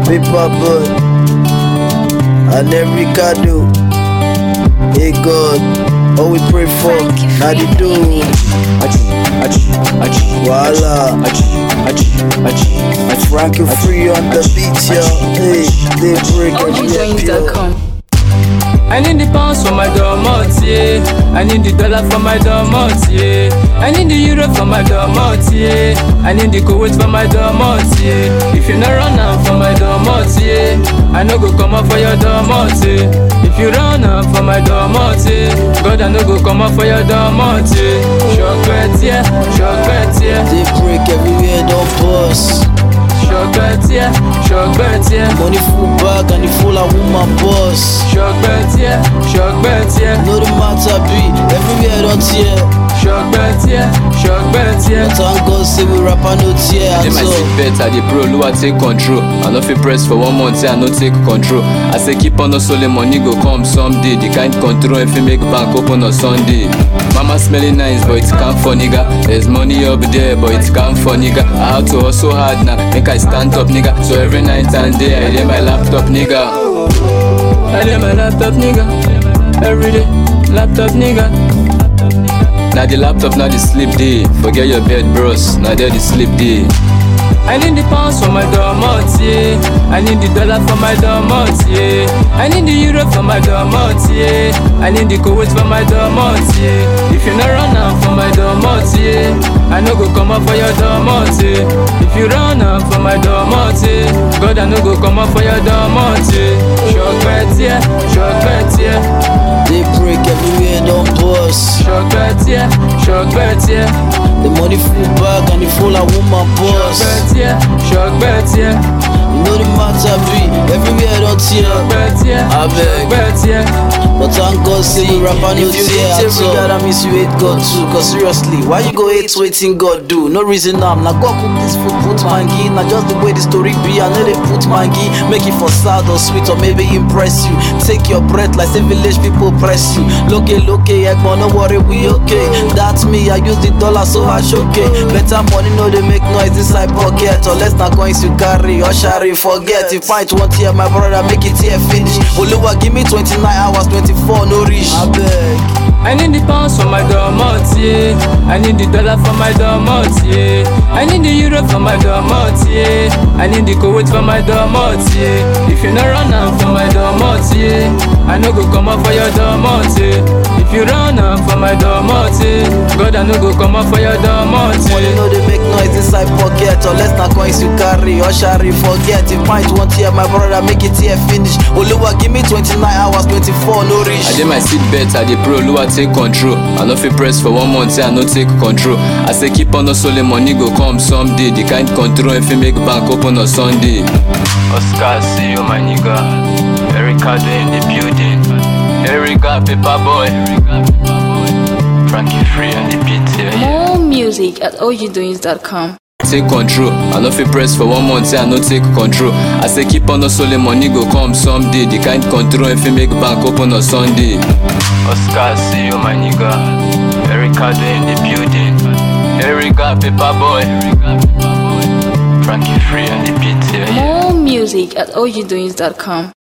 Paper boy. And then Ricardo. Hey God, all we pray for, now the do. Voila. Frankie free on the beat, yo. Hey, they break every OGJoins.com. I need the pounds for my domot, yeah. I need the dollar for my domot, yeah. I need the euro for my domot, yeah. I need the Kuwait for my domot, yeah. If you not run out for my domot, yeah. I no go come up for your domot, yeah. If you run out for my domot, yeah. God, I no go come up for your domot, yeah. Chocolate, yeah. Chocolate, yeah. They break everywhere, don't pause. Chocolate, yeah. Chocolate, yeah. Money full bag and the full of woman boss. Chocolate, yeah. Chocolate, yeah. No the matter be, everywhere don't tear. Chocolate, yeah. Chocolate, yeah. Thank God say we rapper no tear Dey at my all. seat belt, I dey pro, Lua take control. I no fit press for one month, say I no take control. I say keep on hustling, money go come someday. The kind control if you make bank open on Sunday. Mama smelling nice, but it can't for nigga. There's money up there, but it can't for nigga. I have to hustle hard now, make I stand up nigga. So every night and day, I dey my laptop nigga. I need my laptop, nigga. Every day, laptop, nigga. Now the laptop, now the sleep day. Forget your bed, bros. Now there the sleep day. I need the pounds for my domot, yeah. I need the dollar for my domot, yeah. I need the euro for my domot, yeah. I need the Kuwait for my domot, yeah. If you not run out for my domot, yeah. I no go come up for your domot, yeah. If you run out for my domot, yeah. God, I no go come up for your domot, yeah. Chocolate, yeah. Chocolate, yeah. They break everywhere, don't pause. Chocolate, yeah. Chocolate, yeah. The money full bag and the full of woman boss. Chocolate, yeah. Chocolate, yeah. You know the matter be, everywhere don't tear. Chocolate, yeah. I beg. Chocolate, yeah. But thank God say we rapper no If you tear hate at every all. God, that means you hate God too. Cause seriously, why you go hate waiting God do? No reason now. Now God cook this food, put mangi. Now just the way the story be, I know they put mangi. Make it for sad or sweet or maybe impress you. Take your breath like say village people press you. Look look Egmont, no worry, we okay. That's me, I use the dollar so I okay. Better money, no they make noise inside pocket. Or less not coins you carry or shari forget. If fight one tear, my brother make it here finish. Oluwa give me 29 hours, 24 no reach. I beg. I need the pounds for my domot, yeah. I need the dollar for my domot, yeah. I need the euro for my domot, yeah. I need the Kuwait for my domot, yeah. If you not run out for my domot, yeah. I no go come up for your domot, yeah. If you run out for my domot, yeah. God, I no go come up for your domot, Money yeah. no dey make noise inside pocket Unless na coins you carry or shari forget If pint one tear my brother make it here finish Oluwa give me 29 hours 24 no reach I dey my seat belt, I dey pro, Lua take control. I no fit press for one month, say I no take control. I say keep on hustling, money go come someday. The kind control if you make bank open on Sunday. Oscar, see you my nigga. Erica in the building. Erica, paper boy. Frankie free on the beat, yeah, yeah. More music at OGJoins.com. Take control. I no fit press for one month, say I no take control. I say keep on hustling, money go come someday. The kind control if you make bank open on Sunday. Oscar, see you my nigga. Erica in the building. Erica, paper boy. Frankie free on the beat, yeah, yeah. More music at OGJoins.com.